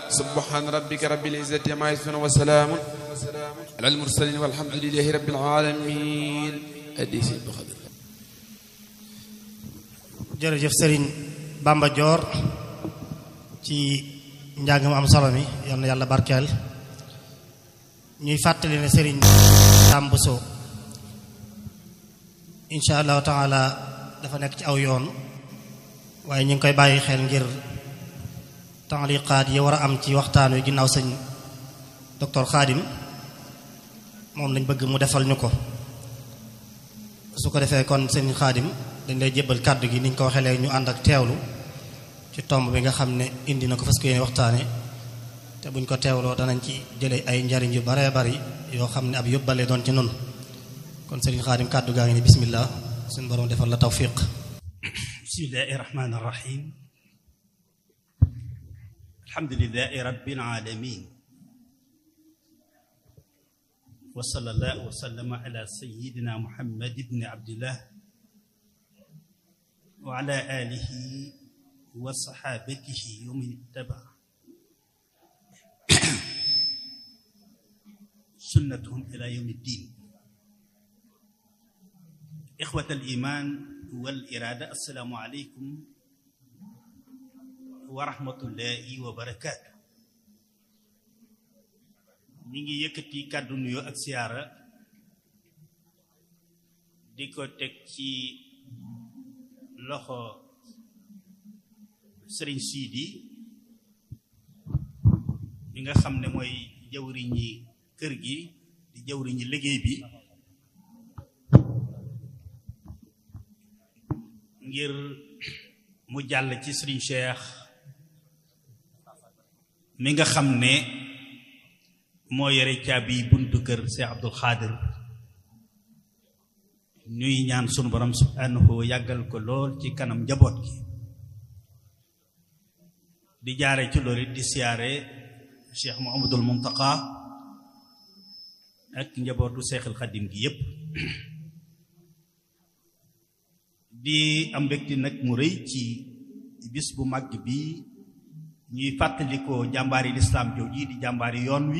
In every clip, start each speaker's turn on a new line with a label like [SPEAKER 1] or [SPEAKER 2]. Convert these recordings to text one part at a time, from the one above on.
[SPEAKER 1] subhana rabbika rabbil izzati amma yasifun wa salaamun ala al mursalin walhamdulillahi rabbil alamin addi si bu xadir
[SPEAKER 2] jërëjëf sëriñ Bamba Dior ci njàng mu am solo mi yal na yàlla barkeel ñuy fàttali ne sëriñ Sam Bousso insha allahu taala dafa nekk ci aw yoon waaye ñu ngi koy bàyyi xel ngir taaliqaat yi war a am ci waxtaan wi ginnaaw sëñ docteur Khadim moom lañ bëgg mu defal ñu ko su ko defee kon sëñ Khadim dañ lay jébbal kàddu gi niñ ko waxee léegi ñu ànd ak teewlu ci tomb bi nga xam ne indi na ko fas ko yéene waxtaane te buñ ko teewloo danañ ci jële ay njariñ yu baree bari yoo xam ne ab yóbbale doon ci nun kon sëriñ Xaadim kàddu gaa ngi ne bismillah suñu borom defal la tawfiq
[SPEAKER 3] bismillahi rahmani rahim alhamdulilahi rabbil alamin wa sallallahu wa sallama ala sayyidina muhammad ibni abdillah wa ala alihi wa saxaabatihi wa man ittaba sunnatuhum ila yawmi ddin ixwat al iman wal iraada assalaamu aleykum wa rahmatullahi wa barakaatu ñi ngi yëkkati kàddu nuyoo ak siyaara di ko teg ci loxo sëriñ siidi mi nga xam ne mooy jawriñi kër gi di jawriñi liggéey bi ngir mu jàll ci sëriñ Cheikh mi nga xam ne moo yore caabi buntu kër Cheikh Abdul Xaadir ñuy ñaan sunu borom subhanahu yàggal ko lool ci kanam njaboot gi di jaare ci loolu di siyaare Cheikh Muhammadul Muntaqa ak njabootu Seexul Xadim gi yépp di am mbégte nag mu rëy ci bis bu màgg bi ñuy fàttalikoo jàmbaari lislaam jooji di jàmbaari yoon wi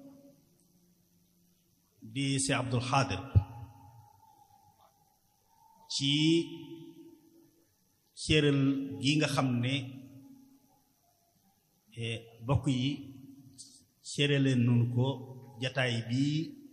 [SPEAKER 3] di Cheikh Abdul Xaadir ci céeral gi nga xam ne bokk yi céeraleen nun ko jataay bi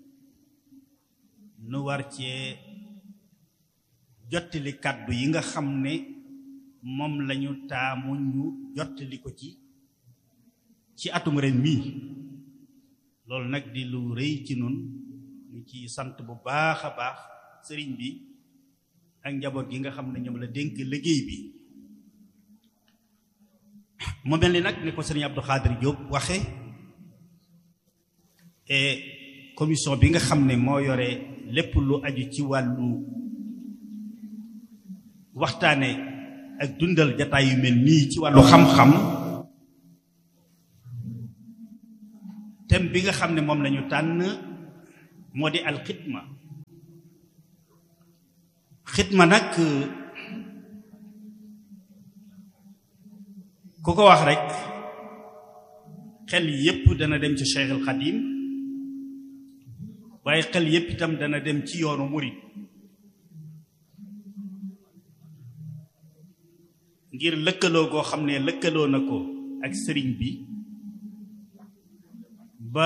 [SPEAKER 3] nu war cee jottali kàddu yi nga xam ne moom lañu taamu ñu jottali ko ci ci atum ren mii loolu nag di lu rëy ci nun ñu ci sant bu baax a baax sëriñ bi ak njaboot gi nga xam ne ñoom la dénk liggéey bi mu mel ni nag ni ko sëriñ Abdou Khadir Diop waxe et commission bi nga xam ne moo yore lépp lu aju ci wàllu waxtaane ak dundal jataay yu mel nii ci wàllu xam-xam thème bi nga xam ne moom lañu tànn moo di alxidma xidma nag ku ko wax rek xel yépp dana dem ci Cheikh al Xadim waaye xel yépp itam dana dem ci yoonu murit ngir lëkkaloo goo xam ne lëkkaloo na ko ak sëriñ bi ba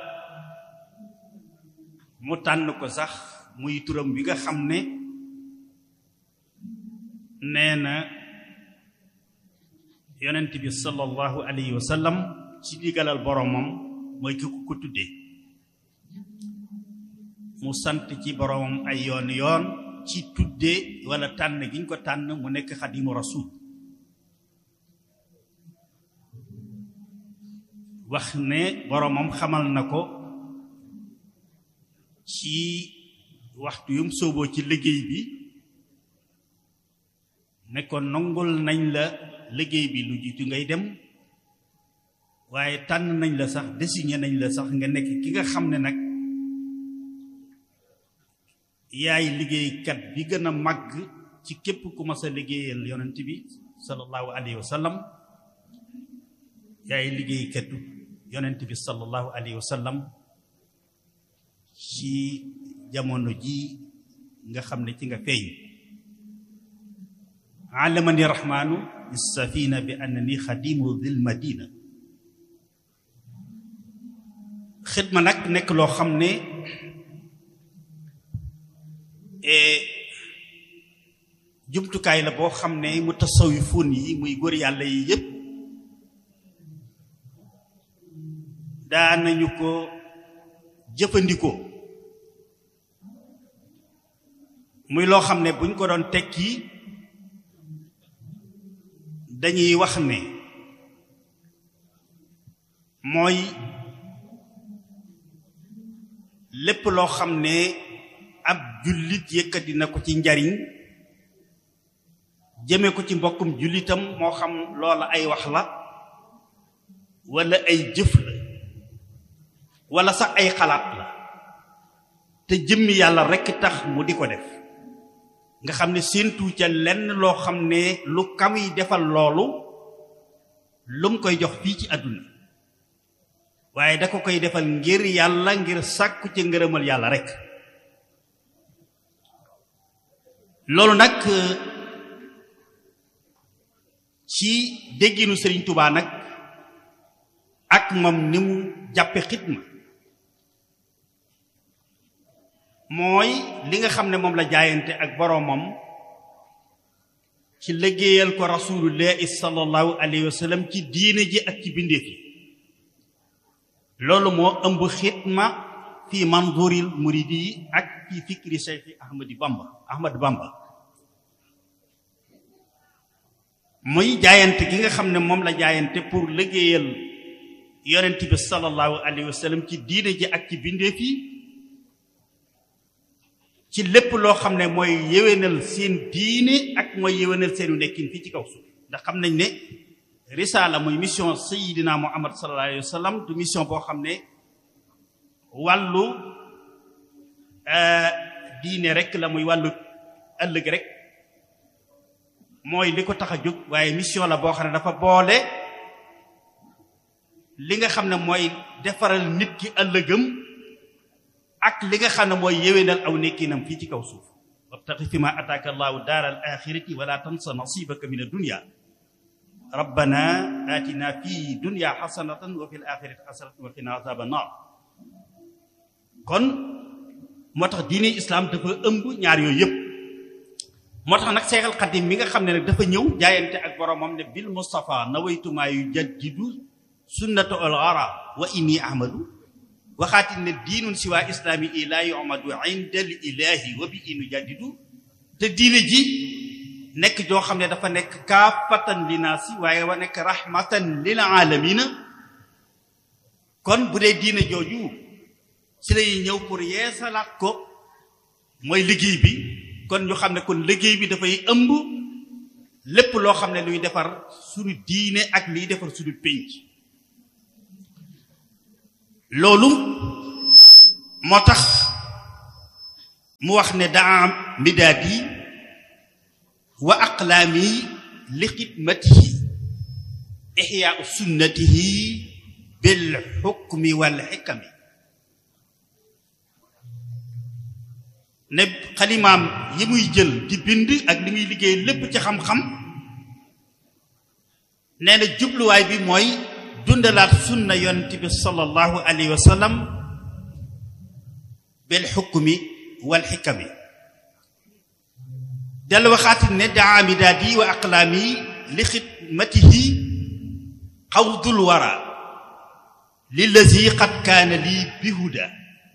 [SPEAKER 3] mu tànn ko sax muy turam bi nga xam ne nee na yonent bi sallallahu alayhi wa sallam ci digalal boromam mooy ki ko tuddee mu sant ci boromam ay yoon yoon ci tuddee wala tànn gi ñu ko tànn mu nekk xadimu rasul wax ne boromam xamal na ko ci waxtu yum sooboo ci liggéey bi ne ko nongul nañ la liggéey bi lu jiitu ngay dem waaye tànn nañ la sax désigné nañ la sax nga nekk ki nga xam ne nag yaay liggéeykat bi gën a màgg ci képp ku mas a liggéeyal yonent bi sallallahu alayhi wa sallam yaay liggéeykatu yonent bi sallallahu alayhi wa sallam ci jamono ji nga xam ne ci nga feeñ allamani rahmaanu bisafina bi annani xadimu dil madina xidma nag nekk loo xam ne jumtukaay la boo xam ne mu tasawifuun yi muy góor yàlla yi yépp daanañu ko jëfandikoo muy loo xam ne buñ ko doon tekki dañuy wax ne mooy lépp loo xam ne ab jullit yëkkati na ko ci njariñ jëme ko ci mbokkum jullitam moo xam loola ay wax la walla ay jëf la walla sax ay xalaat la te jëmmi yàlla rekk tax mu di ko def nga xam ne séentu ca lenn loo xam ne lu kamuy defal loolu lu mu koy jox fii ci àdduna waaye da ko koy defal ngir yàlla ngir sàkku ca ngërëmal yàlla rekk loolu nag ci dégginu Sëriñ Tubaa nag ak moom ni mu jàppe xidma mooy li nga xam ne moom la jaayante ak boroomam ci liggéeyal ko rasulullahi sallallahu alayhi wa sallam ci diine ji ak ci bindeef yi loolu moo ëmb xidma fi manzuril muridi yi ak fi fikri Cheikh Ahmadi Bamba Ahmad Bamba muy jaayante gi nga xam ne moom la jaayante pour liggéeyal yonent bi sallallahu alayhi wa sallam ci diine ji ak ci bindeef yi ci lépp loo xam ne mooy yéwénal seen diine ak mooy yéwénal seenu nekkin fii ci kaw suuf ndax xam nañ ne risaala muy mission sayidina muhammad sallallahu alayhi wa sallam du mission boo xam ne wàllu diine rek la muy wàllu ëllëg rek mooy li ko tax a jóg waaye mission la boo xam ne dafa boole li nga xam ne mooy defaral nit ki ëllëgam ak li nga xam ne mooy yéwénal aw nekkinam fii ci kaw suuf wabtaxi fi ma ataaka allahu daara al axirati wala tansa nasibaka min addunia rabbana atina fi dunya xasanatan wa fi l axirati xasanatan wa qina azaba naar kon moo tax diine islam dafa ëmb ñaar yooyu yëpp moo tax nag seexal xadim mi nga xam ne nag dafa ñëw jaayante ak boromam ne bil mustafa nawaytumaa yu jaddidu sunnata al gara wa inni ahmadu waxaati ne diinun si waa islaami i laa yumadu inda al ilahi wa bi inu jaddidu te diine ji nekk joo xam ne dafa nekk kaafatan linaasi waaye wa nekk rahmatan lil aalamina kon bu dee diine jooju si lay ñëw pour yeesalaat ko mooy liggéey bi kon ñu xam ne kon liggéey bi dafay ëmb lépp loo xam ne luy defar suñu diine ak liy defar suñu pénc loolu moo tax mu wax ne daa midaadi wa aqlaami li xidmatihi ixyaau sunnatihi bil xukmi wal xikami ne xalimaam yi muy jël di bind ak li muy liggéey lépp ci xam-xam nee na jubluwaay bi mooy dundalaat sunna yonent bi sallallahu alayhi wa sallam bil xukmi wal xikami del waxaati ne daa midaadi wa aqlaami li xidmatihi xawdul wara lillazi qad kaana lii bihuda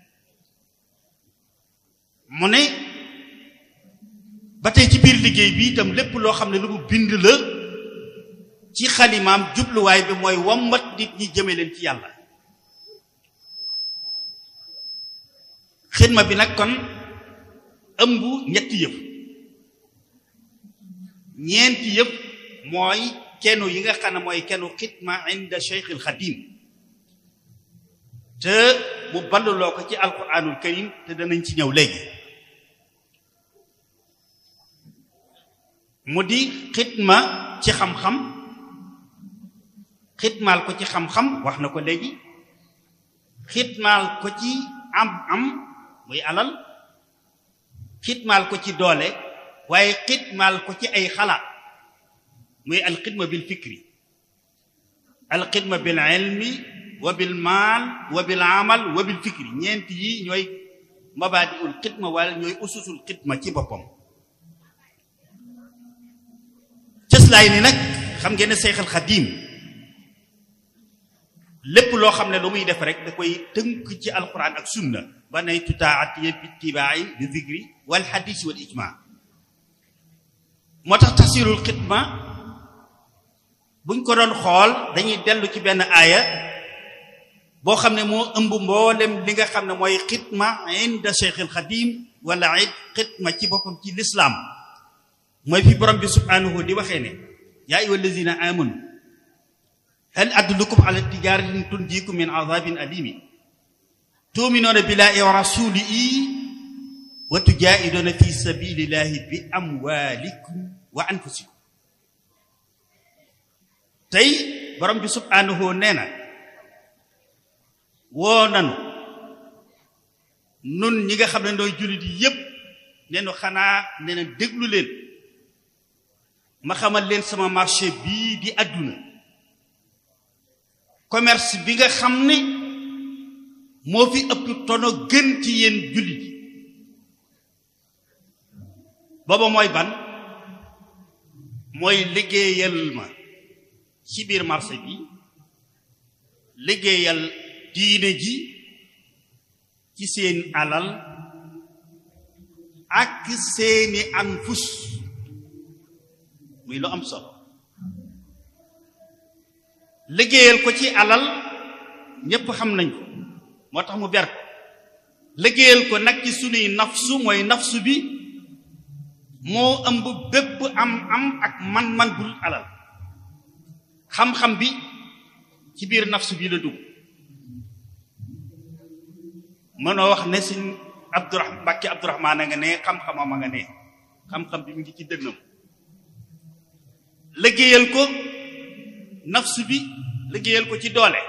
[SPEAKER 3] mu ne ba tey ci biir liggéey bi itam lépp loo xam ne lu mu bind la ci xalimaam jubluwaay bi mooy wammat nit ñi jëme leen ci yàlla xidma bi nag kon ëmb ñetti yëf ñeenti yëpp mooy kenu yi nga xam ne mooy kenu xidma inda cheikh al xadim te mu balluloo ko ci alquranul karim te danañ ci ñëw léegi mu di xidma ci xam-xam xitmaal ko ci xam-xam wax na ko léegi xitmaal ko ci am am muy alal xitmaal ko ci doole waaye xitmaal ko ci ay xalaat muy alxidma bil fikri alxidma bil ilmi wa bil maal wa bil amal wa bil fikri ñeent yi ñooy mabaadiul xidma wala ñooy ususul xidma ci boppam cëslaay ni nag xam ngeen ne Seexal Xadiim lépp loo xam ne lu muy def rek da koy tënk ci alquran ak sunna ba nay tutaatiya bi tibaayi bi zikri wal xadis wal ijma moo tax tafsirul xidma buñ ko doon xool dañuy dellu ci benn aaya boo xam ne moo ëmb mboolem li nga xam ne mooy xidma inda Seexal Xadiim wala it xidma ci boppam ci lislaam mooy fi borom bi subhanahu di waxee ne yaa ayyuha allazina amanu hal adullukum ala tijaratin tunjikum min azabin alimi tuminuuna billahi wa rasulihi wa tujahiduna fi sabilillahi bi amwalikum wa anfusikum tey borom bi subhanahu nee na woo nanu nun ñi nga xam ne nooy jullit yi yépp nee nu xanaa nee na déglu leen ma xamal leen sama marché bii di àdduna commerce bi nga xam ne moo fi ëpp tono gën ci yéen jullit booba mooy ban mooy liggéeyal ma ci biir marché bi liggéeyal diine ji ci seen alal ak seeni anfus muy lu am solo liggéeyal ko ci alal ñépp xam nañ ko moo tax mu ber ko liggéeyal ko nag ci sunuy nafsu mooy nafsu bi moo ëmb bépp am am ak man-man bu dul alal xam-xam bi ci biir nafsu bi la dugg mënoo wax ne suñ abdurahman mbàkki abdurahmaan a nga ne xam-xamam a nga ne xam-xam bi mu ngi ci dënnam liggéeyal ko nafsu bi liggéeyal ko ci doole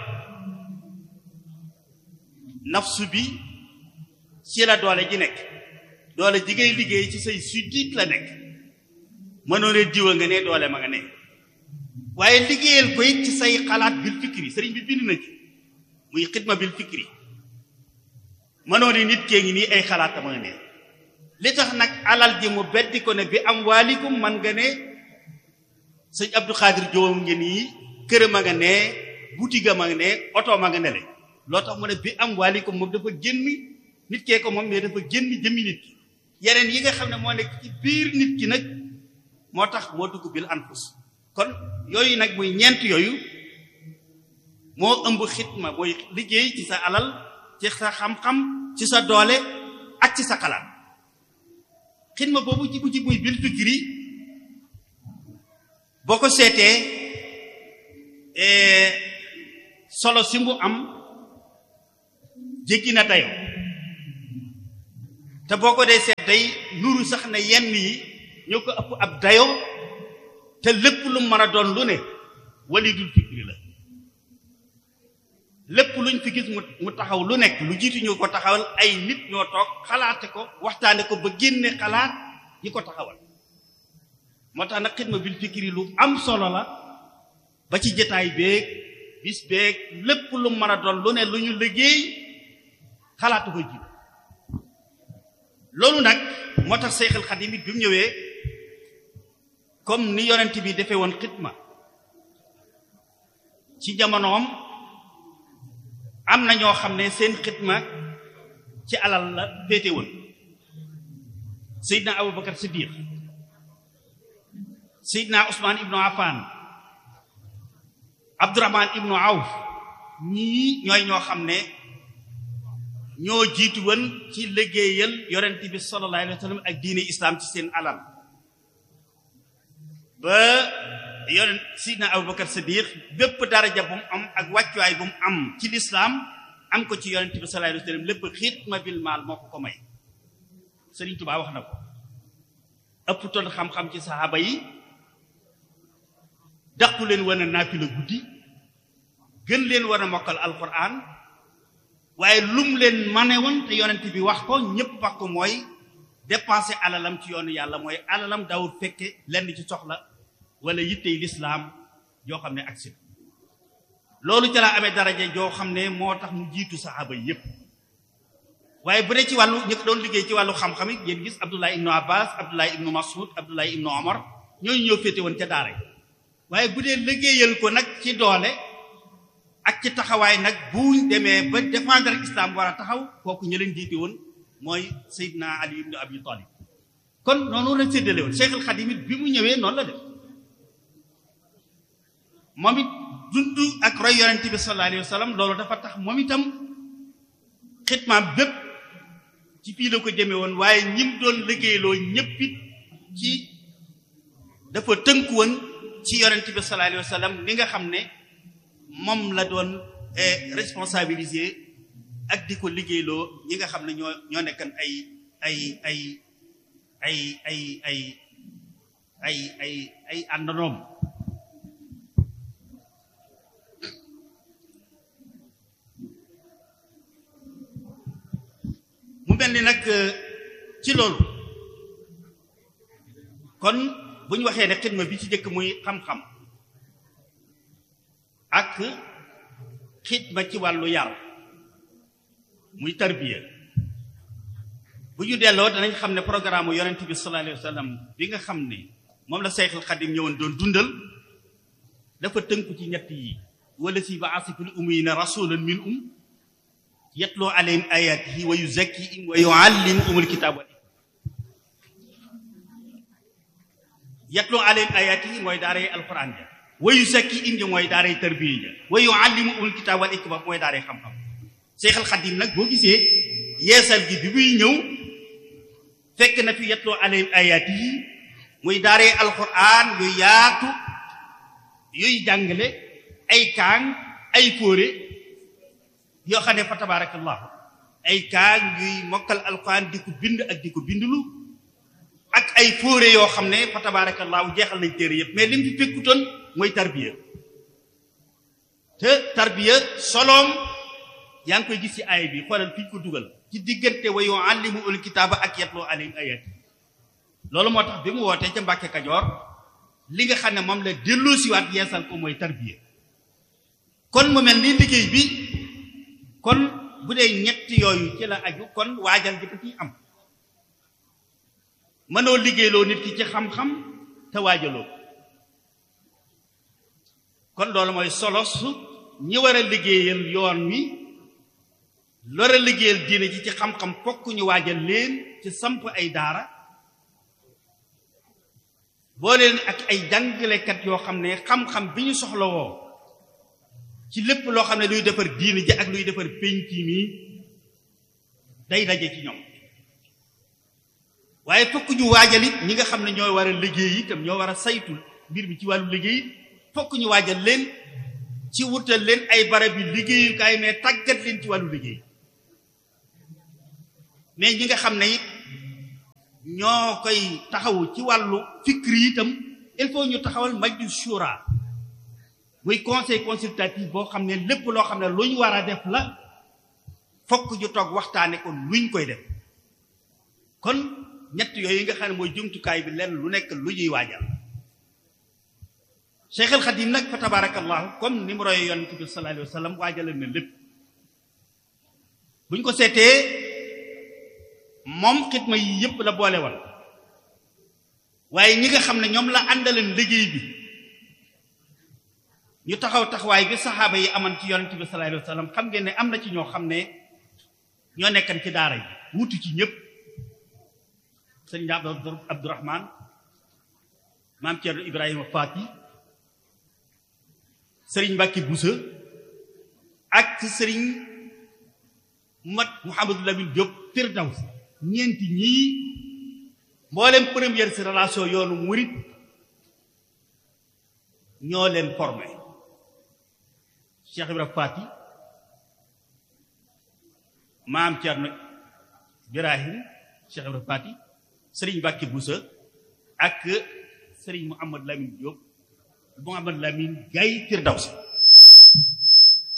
[SPEAKER 3] nafsu bi ci la doole ji nekk doole ji ngay liggéey ci say suddit la nekk mënoo ne diwa nga ne doole ma nga ne waaye liggéeyal ko it ci say xalaat bil fikri sëriñ bi bind na ci muy xidma bil fikri mënoo ne nit kee ngi nii ay xalaata ma nga ne li tax nag alal ji mu beddi ko ne bi am waalikum man nga ne sëñ Abdou Khadir Diop ngi nii këram a nga ne boutique ma nga ne oto ma nga ne le loo tax mu ne bi am waalikum moom dafa génn nit kee ko moom mais dafa génn jëmmi nit ki yeneen yi nga xam ne moo nekk ci biir nit ki nag moo tax moo dugg bil anfus kon yooyu nag muy ñeent yooyu moo ëmb xitma mooy liggéey ci sa alal ci sa xam-xam ci sa doole ak ci sa xalaat xitma boobu ci bu ci muy bil fikri boo ko seetee solo si mu am jéggi na dayo te boo ko dee seet day nuru sax ne yenn yi ñoo ko ëpp ab dayo te lépp lu mën a doon lu ne walidul fikri la lépp luñ fi gis mu mu taxaw lu nekk lu jiitu ñu ko taxawal ay nit ñoo toog xalaate ko waxtaane ko ba génne xalaat ñi ko taxawal moo tax nag xidma bil fikri lu am solo la ba ci jataay beeg bis beeg lépp lu mën a doon lu ne lu ñu liggéey xalaatu ko jiitu loolu nag moo tax Seexal Xadim it bi mu ñëwee comme ni yonent bi defee woon xidma ci jamonoom am na ñoo xam ne seen xidma ci alal la féete woon Seydina Abubakar Siddiq Seydina Ousmane Ibnu Affan Abdurahman Ibnu Awf ñii ñooy ñoo xam ne ñoo jiitu woon ci liggéeyal yonent bi sallallahu alayhi wa sallam ak diine islam ci seen alal ba yonent sidna abubakar siddiq bépp daraja bu mu am ak wàccuwaay bu mu am ci lislaam am ko ci yonent bi sallallahu alayhi wa sallam lépp xitma bil maal moo ko ko may Sëriñ Tuubaa wax na ko ëpp toon xam-xam ci saxaaba yi daqu leen wane naafila guddi gën leen war a mokkal alquran waaye lum leen mane woon te yonent bi wax ko ñépp wax ko mooy dépenser alalam ci yoonu yàlla mooy alalam daawul fekke lenn ci soxla wala yittey lislaam joo xam ne agsi loolu ca la amee daraja joo xam ne moo tax mu jiitu saxaaba yépp waaye bu dee ci wàllu ñi ko doon liggéey ci wàllu xam-xam it yéen gis Abdullah ibnu Abbas Abdullah ibnu Mas'ud Abdullah ibnu Omar ñooñu ñoo féete woon ca daara waaye bu dee liggéeyal ko nag ci doole ak ci taxawaay nag bu demee ba défendre islam war a taxaw kooku ñu leen jiite woon mooy Seydina Ali ibnu Abi Talib kon noonu la séddale woon Cheikh al Khadim it bi mu ñëwee noonu la def moom it dund ak roy yonent bi sallallahu alayhi wa sallam loolu dafa tax moom itam xitmaam bépp ci fii la ko jëme woon waaye ñim doon liggéeyloo ñëpp it ci dafa tënku woon ci yonent bi sallallahu alayhi wa sallam li nga xam ne moom la doon responsabilisé ak di ko liggéeyloo ñi nga xam ne ñoo ñoo nekkan ay ay ay ay ay ay ay ay ay àndanoom mu mel ni nag ci loolu kon bu ñu waxee ne xidma bi ci jëkk muy xam-xam ak xidma ci wàllu yar muy tarbiya bu ñu delloo danañ xam ne programme yonent bi sallallahu alayhi wa sallam bi nga xam ne moom la Seexul Xadim ñëwoon doon dundal dafa tënku ci ñett yi wala si ba asifil ummiyina rasulan min um yatloo alayhim ayatihi wa yuzakkihim wa yuallimuhumul kitaab wal yatloo alayhim ayatihi mooy daaray alquran ja wa yuzakkihim ja mooy daaray tarbiya ja wa yuallimuhumul kitaab wal hikma mooy daaray xam-xam Seexal Xadim nag boo gisee yeesal gi bi muy ñëw fekk na fi yatloo alayhim ayatihi muy daaray alquran yu yaatu yuy jàngale ay kaang ay fóore yoo xam ne fa tabarakallahu ay kaang yuy mokkal alquran di ko bind ak di ko bindulu ak ay fóore yoo xam ne fa tabarakallahu jeexal nañ téere yëpp mais li mu fi fekkutoon mooy tarbiya te tarbiya soloom yaa ngi koy gis ci aay bi xoolal fi ñu ko dugal ci diggante wa yuallimu ul kitaaba ak yatloo alayhim ayati loolu moo tax bi mu wootee ca Mbàkke Kajoor li nga xam ne moom la delloosiwaat yeesal ko mooy tarbiya kon mu mel ni liggéey bi kon bu dee ñetti yooyu ci la aju kon waajal gi ciy am mënoo liggéeyloo nit ki ci xam-xam te waajaloo kon loolu mooy solo su ñi war a liggéeyal yoon wi lor a liggéeyal diine ji ci xam-xam fokk ñu waajal leen ci samp ay daara boo leen ak ay jàngalekat yoo xam ne xam-xam bi ñu soxla woo ci lépp loo xam ne luy defar diine ji ak luy defar penc mi day daje ci ñoom waaye fokk ñu waajal it ñi nga xam ne ñoo war a liggéey itam ñoo war a saytu mbir mi ci wàllu liggéey fokk ñu waajal leen ci wutal leen ay barab yu liggéeyukaay mais tàggat leen ci wàllu liggéey mais ñi nga xam ne it ñoo koy taxawu ci wàllu fikri itam il faut ñu taxawal majlis shura muy conseil consultatif boo xam ne lépp loo xam ne lu ñu war a def la fokk ñu toog waxtaane ko luñ koy def kon ñett yooyu nga xam ne mooy jumtukaay bi lenn lu nekk lu ñuy waajal Cheikh al Khadim nag fa tabarakallahu comme ni mu roye yonent bi sallallahu alayhi wa sallam waajale na lépp buñ ko seetee moom xidma yi yëpp la boole woon waaye ñi nga xam ne ñoom la àndaleen liggéey bi ñu taxaw taxawaay bi saxaaba yi aman ci yonent bi sallallahu alayhi wa sallam xam ngeen ne am na ci ñoo xam ne ñoo nekkan ci daara yi wutu ci ñëpp sëriñ Abdu Abdourahman maam Thierno Ibrahima Fati sëriñ Mbàkke Busa ak sëriñ mat Mouhamadou Lamine Diop Firdaws ñeenti ñii mboolem première si relation yoonu murit ñoo leen formé Cheikh Ibrahima Fati maam Thierno Birahim Cheikh Ibrahima Fati sëriñ Mbàkke Busa ak sëriñ Mouhamadou Lamine Diop Mouhamadou Lamine Gaye Firdaws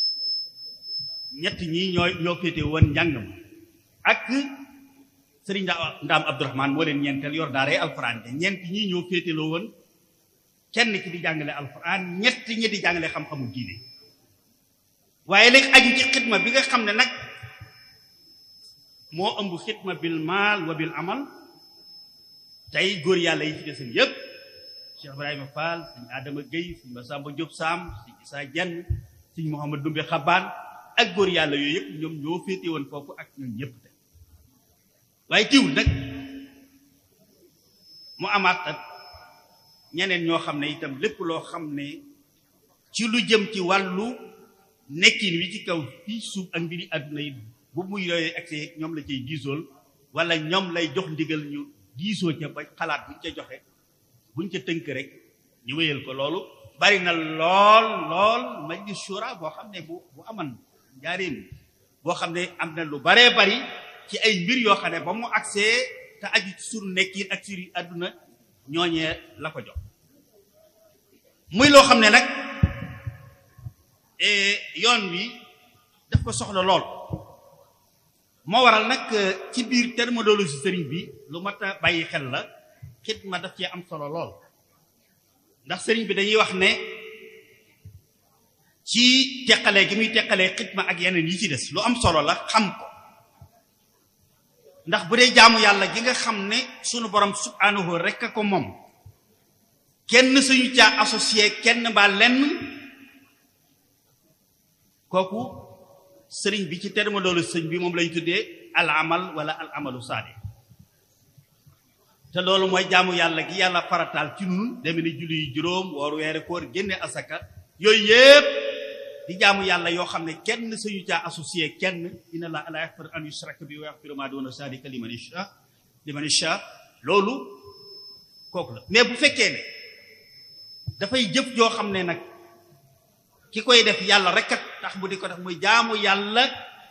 [SPEAKER 3] ñett ñii ñooy ñoo féete woon njàng ma ak sëriñ ndaam abdourahman moo leen ñeenteel yor daaree alxuraan ja ñeent ñii ñoo féeteloo woon kenn ki di jàngale alxuraan ñett ñi di jàngale xam-xamu diine waaye léegi aju ci xidma bi nga xam ne nag moo ëmb xidma bil maal wa bil amal tey góor yàlla yi ci desam yépp Cheikh Ibrahima Fall sëñ Adama Gueye sëñ Massamba Diop Sam sëñ Issa Dieng sëñ Mouhamad Dumbe Xabaan ak góor yàlla yooyu yëpp ñoom ñoo féete woon foofu ak ñoom ñëpp te waaye tiwul nag mu amaat ak ñeneen ñoo xam ne itam lépp loo xam ne ci lu jëm ci wàllu nekkin wi ci kaw fii suuf ak mbiri àdduna yi bu muy yooyee accès ñoom la cay diisool wala ñoom lay jox ndigal ñu diisoo ca ba xalaat buñ ca joxe buñ ca tënk rek ñu wéyal ko loolu bari na lool lool majlis shura boo xam ne bu bu aman njaareem boo xam ne am na lu baree bari ci ay mbir yoo xam ne ba mu accès te aju ci sunu nekkin ak suri àdduna ñooñee la ko jox muy loo xam ne nag yoon wi daf ko soxla lool moo waral nag ci biir terminologie sëriñ bi lu mat a bàyyi xel la xidma daf cee am solo lool ndax sëriñ bi dañuy wax ne ci teqalee gi muy teqalee xidma ak yeneen yi ci des lu am solo la xam ko ndax bu dee jaamu yàlla gi nga xam ne sunu borom subhanahu rek a ko moom kenn suñu caa associé kenn ba lenn kooku sëriñ bi ci terminologie sëriñ bi moom lañ tuddee al amal wala al amalu saade te loolu mooy jaamu yàlla gi yàlla farataal ci nun deme ni julli yu juróom woor weere koor génne asaka yooyu yépp di jaamu yàlla yoo xam ne kenn suñu caa associé kenn inna la la yaxfir an yushraka bi wa yaxfiru ma duna zalika liman yasha liman yasha loolu kooku la mais bu fekkee ne dafay jëf joo xam ne nag ki koy def yàlla rek kat tax bu di ko def muy jaamu yàlla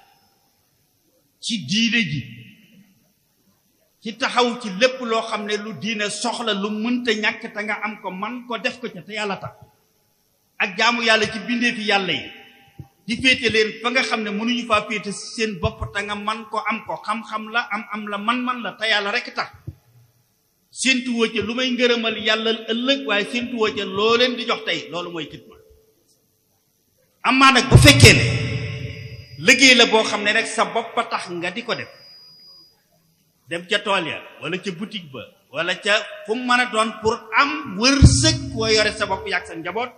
[SPEAKER 3] ci diine ji ci taxaw ci lépp loo xam ne lu diine soxla lu mënta ñàkk te nga am ko man ko def ko ca te yàlla tax ak jaamu yàlla ci bindeefi yàlla yi di féete leen fa nga xam ne mënuñu faa féete seen bopp te nga man ko am ko xam-xam la am am la man-man la te yàlla rek tax séentuwoo ca lu may ngërëmal yàlla ëllëg waaye séentuwoo ca loo leen di jox tey loolu mooy xidma amaa nag bu fekkee ne liggéey la boo xam ne rek sa bopp a tax nga di ko def dem ca tool ya wala ca boutique ba wala ca fu mu mën a doon pour am wërsëg koo yore sa bopp yàgg sa njaboot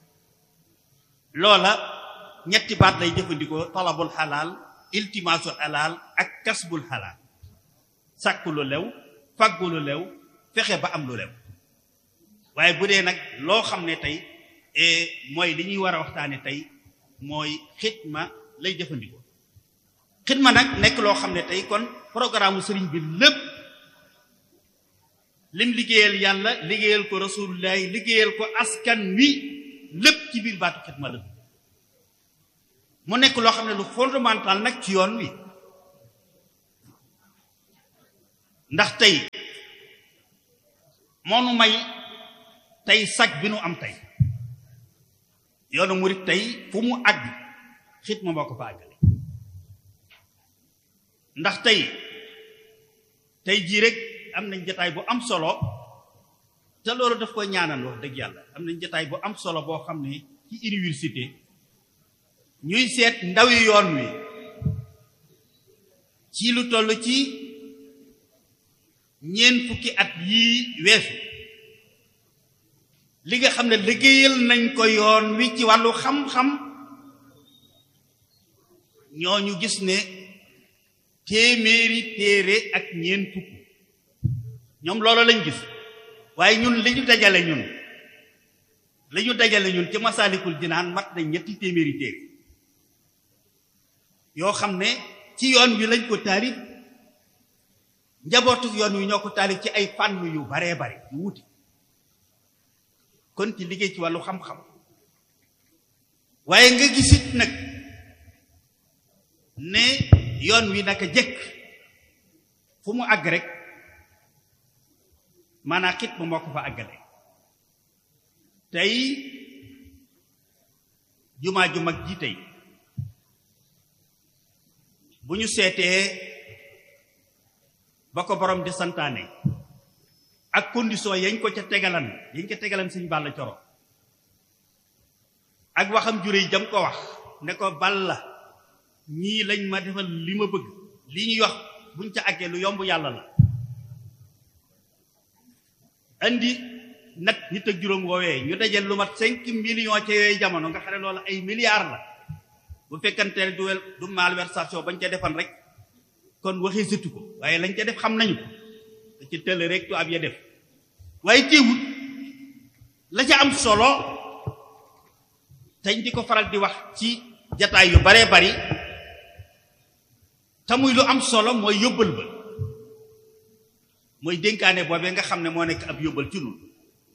[SPEAKER 3] loola ñetti baat lay jëfandikoo talabul xalaal iltimaasul xalaal ak kasbul xalaal sàkku lu lew fàggu lu lew fexe ba am lu lew waaye bu dee nag loo xam ne tey mooy li ñuy war a waxtaane tey mooy xidma lay jëfandikoo xidma nag nekk loo xam ne tey kon programme sëriñ bi lépp lim liggéeyal yàlla liggéeyal ko rasulullahi liggéeyal ko askan wi lépp ci biir baatu xidma la mu nekk loo xam ne lu fondamental nag ci yoon wi ndax tey moo nu may tey sag bi nu am tey yoonu murit tey fu mu àgg xidma moo ko fa àggale ndax tey tey jii rek am nañ jataay bu am solo te loolu daf koy ñaanal wax dëgg yàlla am nañ jataay bu am solo boo xam ne ci université ñuy seet ndawi yoon wi ci lu toll ci ñeent fukki at yii weesu li nga xam ne liggéeyal nañ ko yoon wi ci wàllu xam-xam ñooñu gis ne téeméeri téere ak ñeent fukk ñoom loolu lañ gis waaye ñun li ñu dajale ñun li ñu dajale ñun ci masaalikul jinaan mat na ñetti téeméeri téere yoo xam ne ci yoon wi lañ ko taalif njabootu yoon wi ñoo ko taalif ci ay fànn yu baree bare yu wuti kon ci liggéey ci wàllu xam-xam waaye nga gisit nag ne yoon wi naka jëkk fu mu àgg rek maanaa xit ma moo ko fa àggale tey jumaa ju mag ji tey bu ñu seetee ba ko borom di santaane ak condition yañ ko ca tegalan yañ ca tegalan Sëñ Balla Coro ak waxam jure yi jam ko wax ne ko Balla ñii lañ ma defal li ma bëgg li ñuy wax buñ ca àggee lu yomb yàlla la andi nag nit ak juróom woowee ñu dajal lu mat cinq millions ca yooyu jamono nga xam ne loolu ay milliards la bu fekkante ne du wel du malversation bañ ca defan rek kon waxee sëtu ko waaye lañ ca def xam nañu ko da ci tëll rek tu ab ya def waaye teewul la ca am solo tañ di ko faral di wax ci jataay yu baree bari te muy lu am solo mooy yóbbal ba mooy dénkaane boobee nga xam ne moo nekk ab yóbbal ci nun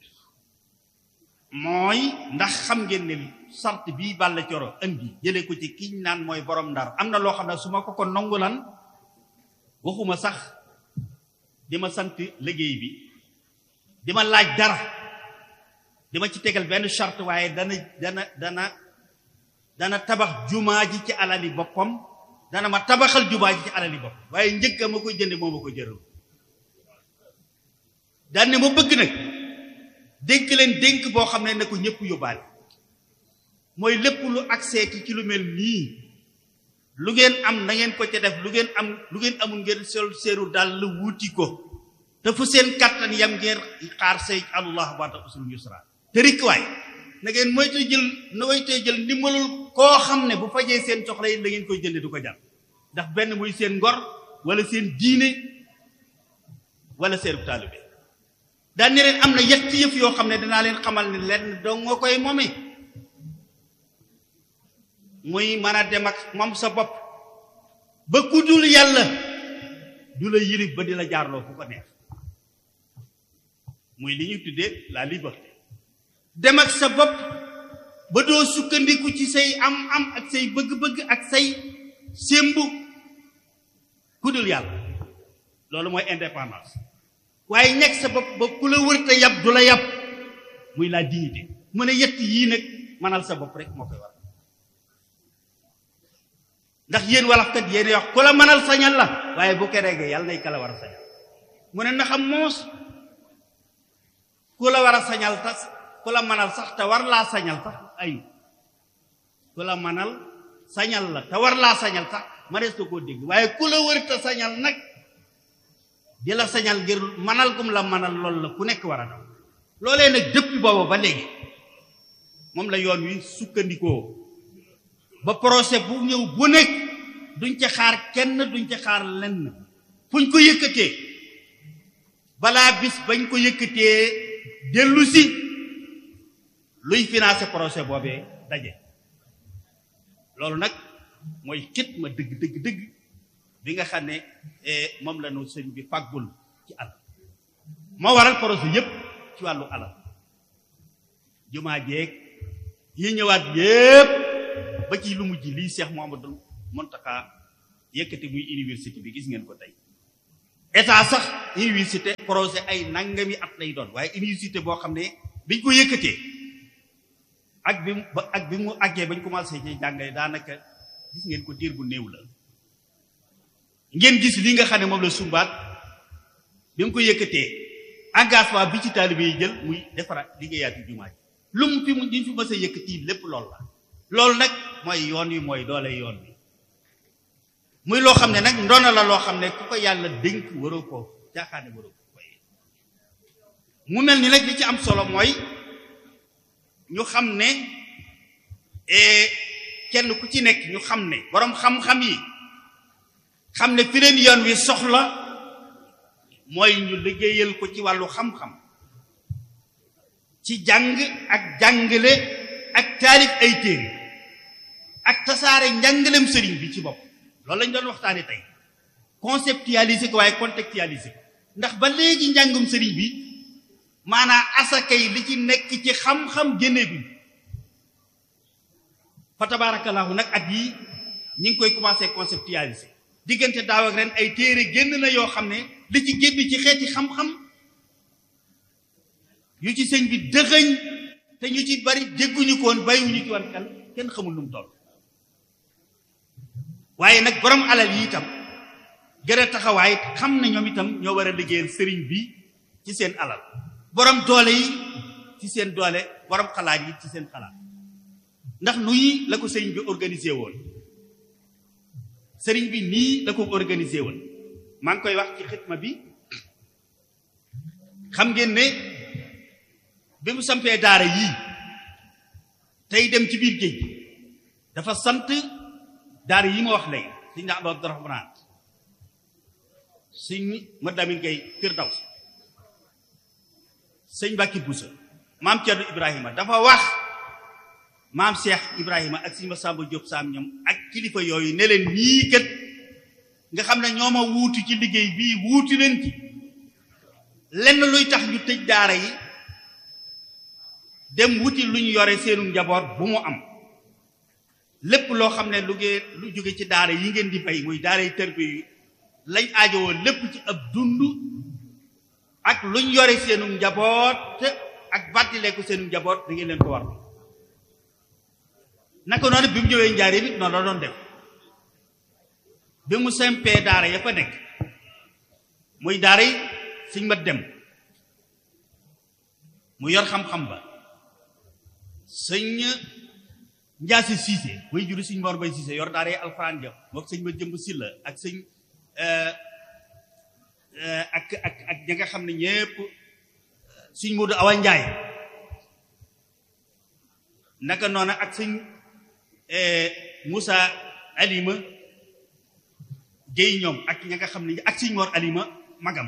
[SPEAKER 3] mooy ndax xam ngeen ne sart bii Balla Coro indi jëlee ko ci kiñ naan mooy borom ndar am na loo xam ne su ma ko ko nangulan waxuma sax di ma sant liggéey bi di ma laaj dara di ma ci tegal benn charte waaye dana dana dana dana tabax jumaa ji ci alali boppam dana ma tabaxal jumaa ji ci alali boppam waaye njëkk ma koy jënde moo ma ko jëral daan ne ma bëgg nag dénk leen dénk boo xam ne na ko ñëpp yóbbaale mooy lépp lu accès ki ci lu mel nii lu ngeen am na ngeen ko ca def lu ngeen am lu ngeen amul ngeen sol seeru daal la wuuti ko te fu seen kàttan yam ngeen xaar say allah baata usul yusra te rikkuwaay na ngeen moytu jël na moytee jël ndimbalul koo xam ne bu fajee seen soxla yi da ngeen koy jënde du ko jar ndax benn muy seen ngor wala seen diine wala seen taalibe daan ne leen am na yetti yëf yoo xam ne danaa leen xamal ne lenn doo nga koy moome muy mën a dem ak moom sa bopp ba ku dul yàlla du la yilif ba di la jaarloo fu ko neex muy li ñuy tuddee la liberté dem ak sa bopp ba doo sukkandiku ci say am-am ak say bëgg-bëgg ak say sémbu ku dul yàlla loolu mooy indépendance waaye nekk sa bopp ba ku la wërta yab du la yab muy la dignité mu ne yett yii nag manal sa bopp rek moo koy war ndax yéen walafkat yéen wax ku la manal sañal la waaye bu ko regee yàlla nay ka la war a sañal mu ne na xam moos ku la war a sañal tas ku la manal sax te war laa sañal sax ayu ku la manal sañal la te war laa sañal sax ma des koo dégg waaye ku la wërta sañal nag di la sañal ngir manal gum la manal loolu la ku nekk war a daw loolee nag depuis boobu ba léegi moom la yoon wi sukkandikoo ba procès bu ñëw bu nekk duñ ca xaar kenn duñ ca xaar lenn fuñ ko yëkkatee balaa bis bañ ko yëkkatee dellu si luy financer procès boobee daje loolu nag mooy xit ma dëgg dëgg dëgg bi nga xam ne moom la nu sëñ bi fàggul ci alal moo waral projet yépp ci wàllu alal jumaa jeeg yi ñëwaat yépp ba ci lu mujj lii Cheikh Mouhamadou Mountakha yëkkati muy université bi gis ngeen ko tey état sax université projet ay nangami at lay doon waaye université boo xam ne biñ ko yëkkatee ak bi mu ak bi mu àggee bañ commencé ci jàngale daanaka gis ngeen ko diir bu néew la ngeen gis li nga xam ne moom la sumbaat bi mu ko yëkkatee engagement bi ci taalibe yi jël muy defaraat liggéeyaatu jumaa ji lu mu fi mu ñu fi mës a yëkkati lépp lool la loolu nag mooy yoon wi mooy doole yoon wi muy loo xam ne nag ndoona la loo xam ne ku ko yàlla dénk waroo ko jaaxaane waroo ko koy mu mel ni nag li ci am solo mooy ñu xam ne kenn ku ci nekk ñu xam ne boroom xam-xam yi xam ne fi leen yoon wi soxla mooy ñu liggéeyal ko ci wàllu xam-xam ci jàng ak jàngale ak taalif ay téere ak tasaare njàngalem sëriñ bi ci bopp loolu lañ doon waxtaane tey conceptualiser ko waaye contextualiser ko ndax ba léegi njàngum sëriñ bi maanaam asaka yi li ci nekk ci xam-xam génnee bi fa tabarakallahu nag at yi ñi ngi koy commencé conceptualiser diggante daaw ak ren ay téere génn na yoo xam ne li ci génn ci xeeti xam-xam yu ci sëñ bi dëxëñ te ñu ci bari dégguñu ko woon bàyyiwuñu ci wan xel kenn xamul lu mu toll waaye nag borom alal yi itam gën a taxawaay xam na ñoom itam ñoo war a liggéeyal sëriñ bi ci seen alal borom doole yi ci seen doole borom xalaat yi ci seen xalaat ndax nuyi la ko sëriñ bi organisé woon sëriñ bi nii la ko organisé woon maa ngi koy wax ci xitma bi xam ngeen ne bi mu sampee daara yii tey dem ci biir géej dafa sant daara yi ma wax léegi sëñ na Abdourahmane sëñ Madamin Gay Firdaws sëñ Mbàkke Buso maam Cerno Ibrahima dafa wax maam Cheikh Ibrahima ak sëñ Masamba Diop Sam ñoom ak kilifa yooyu ne leen ñii kat nga xam ne ñoo ma wuutu ci liggéey bii wuutu leen ci lenn luy tax ñu tëj daara yi dem wuti lu ñu yore seenu njaboot bu mu am lépp loo xam ne lu ngeen lu jóge ci daara yi ngeen di bay muy daara yi tërbi yi lañ aajowoo lépp ci ab dund ak luñ yore seenu njaboot ak bàttile ko seenu njaboot da ngeen leen ko war naka noonu bi mu ñëwee njaaree bi noonu la doon def bi mu sempee daara ya fa nekk muy daara yi suñ ma dem mu yor xam-xam ba sëñ njaasi siise way juru sëñ mor bay siise yor daara yi alxuraan ja mook sëñ ma jëmb silla ak sëñ ak ak ak ña nga xam ne ñépp sëñ Moodu Awa Njaay naka noonu ak sëñ Moussa Alima Géy ñoom ak ña nga xam ne ak sëñ Mor Alima magam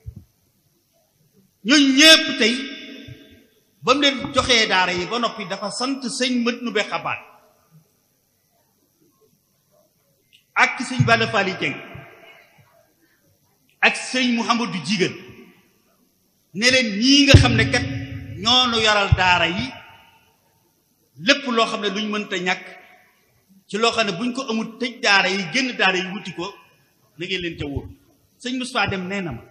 [SPEAKER 3] ñooñu ñépp tey ba mu leen joxee daara yi ba noppi dafa sant sëñ mët nu be xabaat ak sëñ Balla Faali Jeng ak sëñ Mouhamadou Jigal ne leen ñii nga xam ne kat ñoo nu yoral daara yi lépp loo xam ne luñ mënta ñàkk ci loo xam ne buñ ko amul tëj daara yi génn daara yi wuti ko na ngeen leen ca wóor sëñ Moustapha dem nee na ma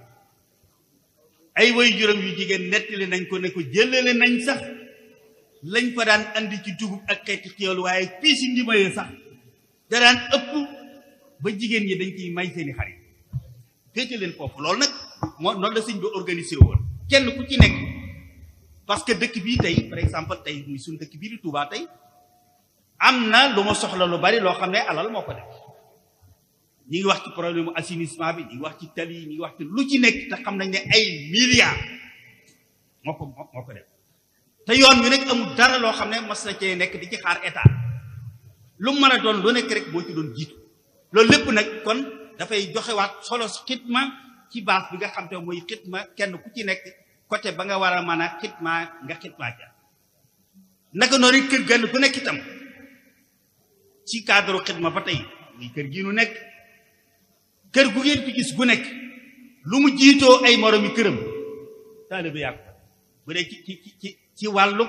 [SPEAKER 3] ay way juróom yu jigéen nettali nañ ko ne ko jëlale nañ sax lañ fa daan andi ci dugub ak xeeti xéewal waaye fii si ndimayee sax da daan ëpp ba jigéen ñi dañ ciy may seeni xarit féete leen foofu loolu nag moo noonu la sëñ bi organisé woon kenn ku ci nekk parce que dëkk bii tey par exemple tey muy suñ dëkk bii di Touba tey am na lu ma soxla lu bari loo xam ne alal moo ko def ñi ngi wax ci problème assainissement bi ñi ngi wax ci tali yi ñi ngi wax ci lu ci nekk te xam nañ ne ay milliards moo ko moo ko def te yoon wi nag amul dara loo xam ne mas na cee nekk di ci xaar état lu mën a doon lu nekk rek moo ci doon jiitu loolu lépp nag kon dafay joxewaat solo xitma ci base bi nga xam te mooy xitma kenn ku ci nekk côté ba nga war a mën a xitma nga xitma ja naka noonu kër gën ku nekk itam ci cadre xitma ba tey muy kër gi nu nekk kër gu ngeen fi gis gu nekk lu mu jiitoo ay moromi këram taalibe yàqu bu dee ci ci ci ci wàllu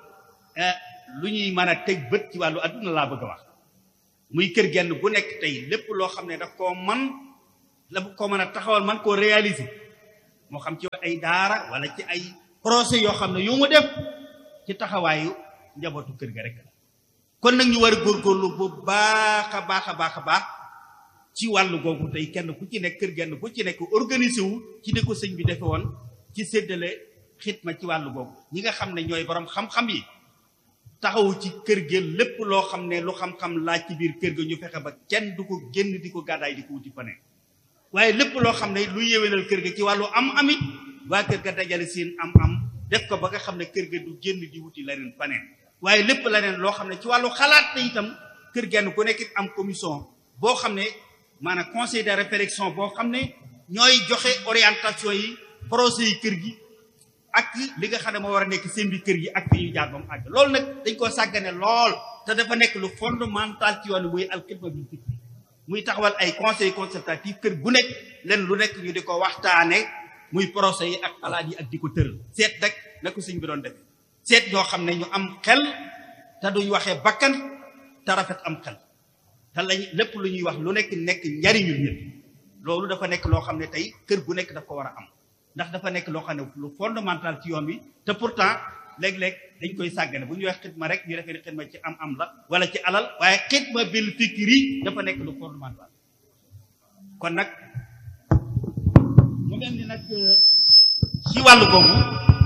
[SPEAKER 3] lu ñuy mën a teg bët ci wàllu adduna laa bëgg a wax muy kër genn gu nekk tey lépp loo xam ne daf koo man la ko mën a taxawal man koo réaliser moo xam ci ay daara wala ci ay projet yoo xam ne yu mu def ci taxawaayu njabootu kër ga rek kon nag ñu war a góorgóorlu bu baax a baax a baax a baax ci wàllu googu tey kenn ku ci nekk kër genn ku ci nekk organisé wu ci ni ko sëñ bi defe woon ci séddale xitma ci wàllu googu ñi nga xam ne ñooy borom xam-xam yi taxawu ci kër gi lépp loo xam ne lu xam-xam laaj ci biir kër ga ñu fexe ba kenn du ko génn di ko gàddaay di ko wuti fane waaye lépp loo xam ne lu yéwénal kër ga ci wàllu am amit waa kër ga dajale seen am-am def ko ba nga xam ne kër ga du génn di wuti leneen faneen waaye lépp leneen loo xam ne ci wàllu xalaat te itam kër genn ku nekk am commission boo xam ne maanaam conseil de réflexion boo xam ne ñooy joxe orientation yi projet yi kër gi ak li nga xam ne moo war a nekk seen bi kër gi ak fi ñuy jaar ba mu àgg loolu nag dañ koo sàggane lool te dafa nekk lu fondamental ci yoon muy alxidma bi fikri muy taxawal ay conseil consultatif kër gu nekk leen lu nekk ñu di ko waxtaane muy projet yi ak xalaat yi ak di ko tëral seet rek na ko sëñ bi doon def seet ñoo xam ne ñu am xel te duñ waxee bakkan te rafet am xel te lañ lépp lu ñuy wax lu nekk nekk njariñul nit loolu dafa nekk loo xam ne tey kër gu nekk daf ko war a am ndax dafa nekk loo xam ne lu fondamental ci yoon wi te pourtant léeg-léeg dañ koy sàggane bu ñu wax xidma rek ñu defee ne xidma ci am am la wala ci alal waaye xidma bil fikri dafa nekk lu fondamental kon nag mu mel ni nag ci wàllu googu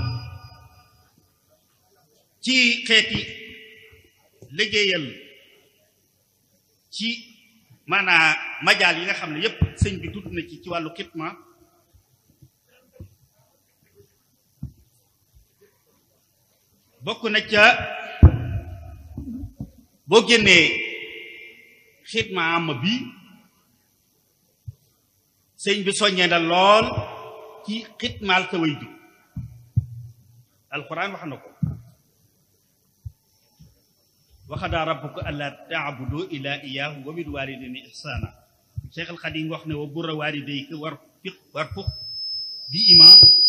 [SPEAKER 3] ci xeeti liggéeyal ci maanaa majaal yi nga xam ne yépp sëñ bi tudd na ci ci wàllu xidma bokk na ca boo génnee xidma am bi sëñ bi soññee na lool ci xidmaal sa way jur alquran wax na ko waxadaa rabbuka alla taabudu ila iyahu wa bil walidayni ihsana cheikh al xadim wax ne wa burra walidayka war fiq war fuq bi ima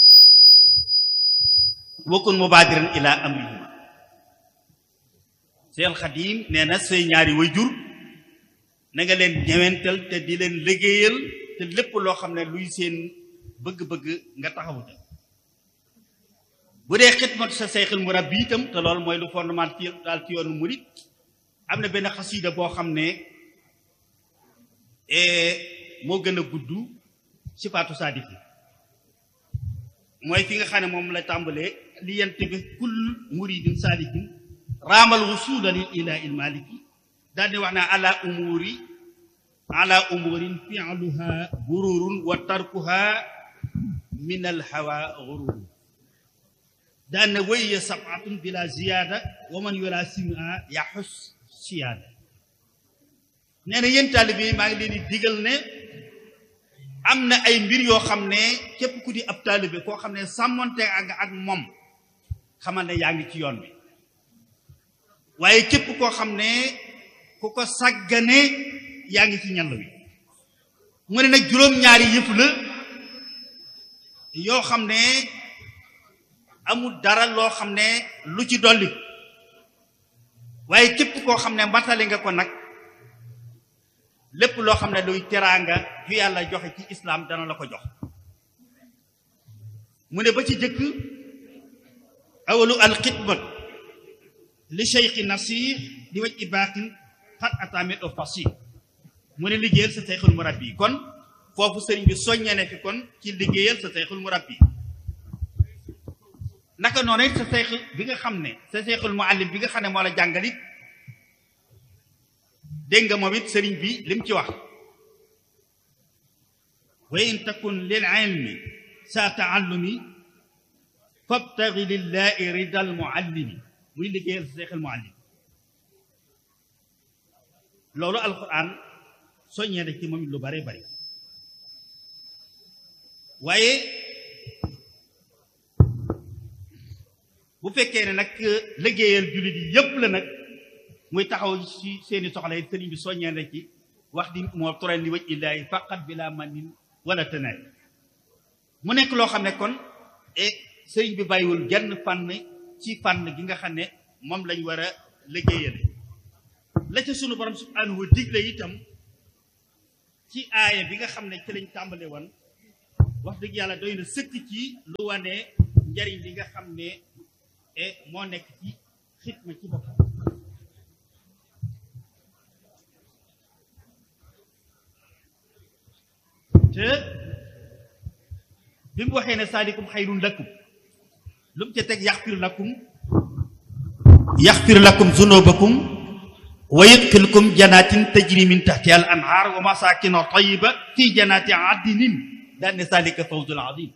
[SPEAKER 3] wakun mubadiran ila amrihima cheikh al xadim nee na say ñaari way jur na nga leen ñewental te di leen liggéeyal te lépp loo xam ne luy seen bëgg-bëgg nga taxawu te bu dee xidmatu sa seyxul murabbi itam te loolu mooy lu fondement ci daal ci yoonu murit am na benn xasiida boo xam ne moo gën a gudd sifaatu saadiki mooy fi nga xam ne moom la tàmbalee li yent bi kull muridin saadikin raamal wusula lil ilahi il maliki daal di wax ne ala umuri ala umurin fi'luha gururun wa tarkuha min al hawa gururun daan na wéy sabatun bila ziyaada wa man yola sim'a yaxus siyaada nee na yéen taalibe yi maa ngi leen di digal ne am na ay mbir yoo xam ne képp ku di ab taalibe koo xam ne sàmmonte ak ak moom xamal ne yaa ngi ci yoon bi waaye képp koo xam ne ku ko sàggane yaa ngi ci ñall wi mu ne nag juróom-ñaari yëf la yoo xam ne amul dara loo xam ne lu ci dolli waaye képp koo xam ne matali nga ko nag lépp loo xam ne luy teraanga ju yàlla joxe ci islaam dana la ko jox mu ne ba ci jëkk awalu alxidmat li cheikhi nasir di waj i baaxin xat atamit o fasih mu ne liggéeyal sa seyxul murabbi kon foofu sëriñ bi soññe ne fi kon ci liggéeyal sa seyxul murabbi naka noonu it sa seex bi nga xam ne sa seexul muallim bi nga xam ne moo la jàngalit dégg nga moom it sëriñ bi lim ci wax wa in takun lil ilmi sa taallumi fabtagi lillahi ridal muallimi muy liggéeyal sa seexul muallim loolu alquran soññee na ci moom it lu bare bari waaye bu fekkee ne nag liggéeyal jullit yi yépp la nag muy taxaw ci seeni soxla yi sëriñ bi soññee na ci wax di moo toren li waj illaahi faqat bi laa manin wala tënaay mu nekk loo xam ne kon e sëriñ bi bàyyiwul genn fànn ci fànn gi nga xam ne moom lañ war a liggéeyale la ca sunu borom subhanahu wa digle itam ci aaya bi nga xam ne ci lañ tàmbale woon wax dëgg yàlla doy na sëkk ci lu wane njariñ li nga xam ne e moo nekk ci xitma ci boppam te bi mu waxee ne saalikum xayrun lakum lu mu ca teg yaxfir lakum yaxfir lakum zunubakum wa yudxilkum janaatin tajri min taxtiha al anhaar wa masaakin tayiba fi janaati adnin daan ne saalika fawzul azim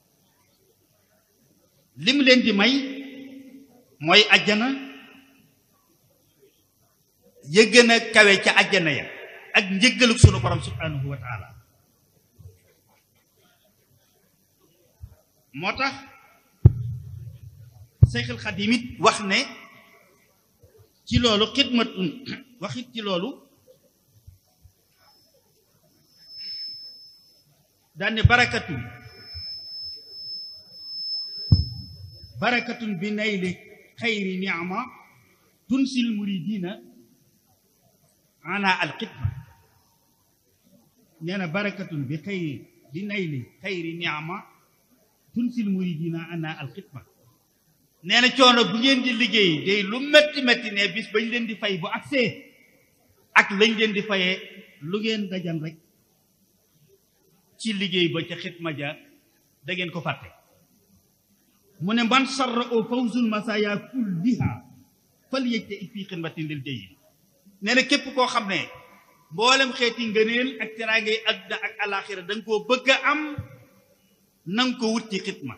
[SPEAKER 3] li mu leen di may mooy ajjana ya gën a kawe ca ajjana ya ak njëggaluk sunu borom subhanahu wa taala moo tax Seyxul Xadim it wax ne ci loolu xidmatun waxit ci loolu daane barakatun barakatun bi nayli xayri niama tunsil muridina ana alxidma nee na barakatun bi xayri bi nayli xayri niama tunsil muridina ana alxidma nee na coono bu ngeen di liggéey day lu metti metti ne bis bañ leen di fay bu agsee ak lañ leen di fayee lu ngeen dajan rek ci liggéey ba ca xitma ja da ngeen ko fàtte mu ne man sarra o fawzul masaya kulliha fal yëjte it fii xidmatin lil jëyi nee na képp koo xam ne mboolem xeeti ngëneel ak teraangay àdduna ak alaxira da nga koo bëgg a am na nga ko wut ci xitma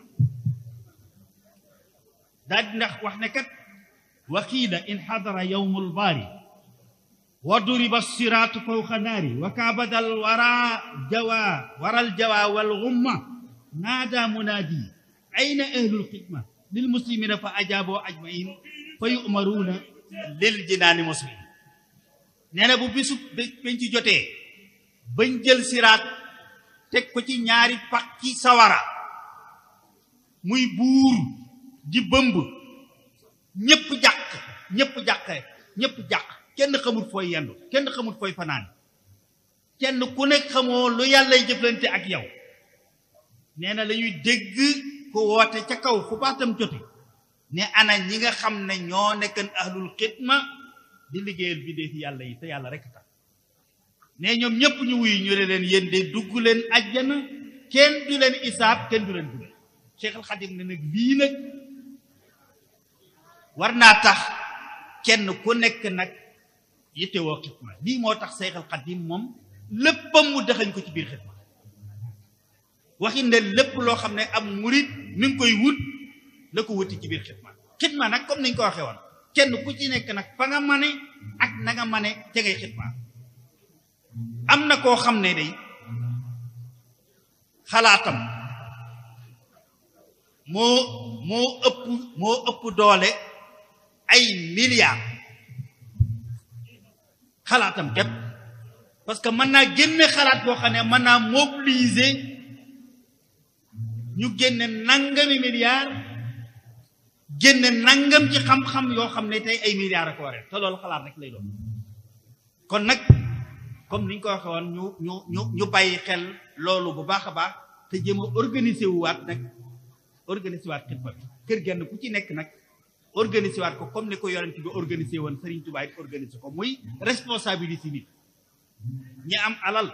[SPEAKER 3] daal di ndax wax ne kat wa qiila in xadara yowmul baari wa duriba siraatu fawqa naari wa kaabadal wara jawa waral jawa wal gumma naada munaadi ayna ahlul xidma lil muslimina fa ajaaboo ajmain fa yu'maruuna lil jinaani muslim nee na bu bisu bañ ci jotee bañ jël siraat teg ko ci ñaari pax ci sawara muy buur di bëmb ñépp jàq ñépp jàqe ñépp jàq kenn xamul fooy yendu kenn xamul fooy fanaan kenn ku nekk xamoo lu yàllay jëflante ak yow nee na lañuy dégg ko woote ca kaw fu baatam jote ne ana ñi nga xam ne ñoo nekkan ahlul xidma di liggéeyal bi dee fi yàlla yi te yàlla rek tax ne ñoom ñépp ñu wuyu ñu ne leen yéen de dugg leen ajjana kenn du leen isaab kenn du leen dugg Cheikh al Xadim ne nag lii nag war naa tax kenn ku nekk nag yittewoo xidma lii moo tax Cheikh al Xadim moom léppam mu dëxañ ko ci biir xidma waxi ne lépp loo xam ne am murit mi ngi koy wut na ko wuti ci biir xidma xidma nag comme niñ ko waxee woon kenn ku ci nekk nag fa nga mane ak na nga mane ca ngay xidma am na koo xam ne day xalaatam moo moo ëpp moo ëpp doole ay milliards xalaatam képp parce que mën naa génne xalaat boo xam ne mën naa mobiliser ñu génne nangami milliards génne nangam ci xam-xam yoo xam ne tey ay milliards a ko waree te loolu xalaat rek lay doon kon nag comme ni ñu ko waxee woon ñu ñu ñu ñu bàyyi xel loolu bu baax a baax te jéem a organiser wu waat nag organiser waat xidma bi kër genn ku ci nekk nag organiser waat ko comme ni ko yonent bi organiser woon Serigne Touba it organiser ko muy responsabilité nit ñi am alal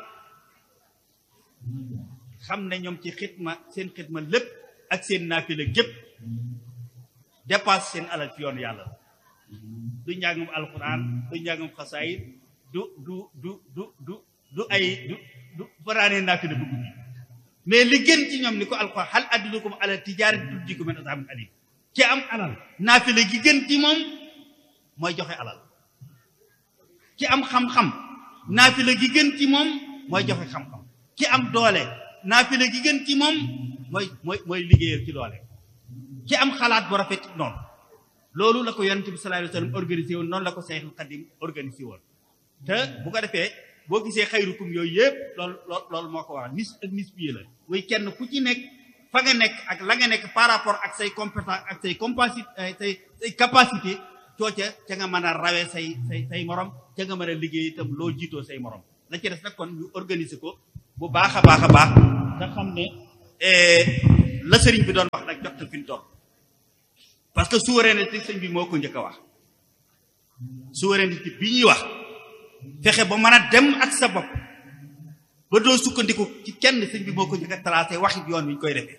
[SPEAKER 3] xam ne ñoom ci xidma seen xidma lépp ak seen naafila gépp dépasse seen alal ci yoonu yàlla du njàngum alquran du njàngum xasaayit du du du du du du ay du du fanaanee naafila bu guddi mais li gën ci ñoom ni ko alquran hal adullukum ala tijaaratin tunjiikum min azaabin aliim ki am alal naafila gi gën ci moom mooy joxe alal ki am xam-xam naafila gi gën ci moom mooy joxe xam-xam ki am doole naafila gi gën ci moom mooy mooy mooy liggéeyal ci doole ki am xalaat bu rafet noonu loolu la ko yonent bi sallallahu alayhi wa sallam organisé woon noonu la ko Seexul Xadim organisé woon te bu ko defee boo gisee xayrukum yooyu yëpp loolu loolu moo ko waral nis ak nis bii la way kenn ku ci nekk fa nga nekk ak la nga nekk par rapport ak say compétence ak say compacité say say capacité cooca ca nga mën a rawee say say say morom ca nga mën a liggéey itam loo jiitoo say morom la ci des nag kon ñu organiser ko bu baax a baax a baax nga xam ne la sëriñ bi doon wax nag jot na fi ñu toll parce que souveraineté sëñ bi moo ko njëkk a wax souveraineté bi ñuy wax fexe ba mën a dem ak sa bopp ba doo sukkandiku ci kenn sëñ bi moo ko njëkk a tracé waxit yoon wi ñu koy defee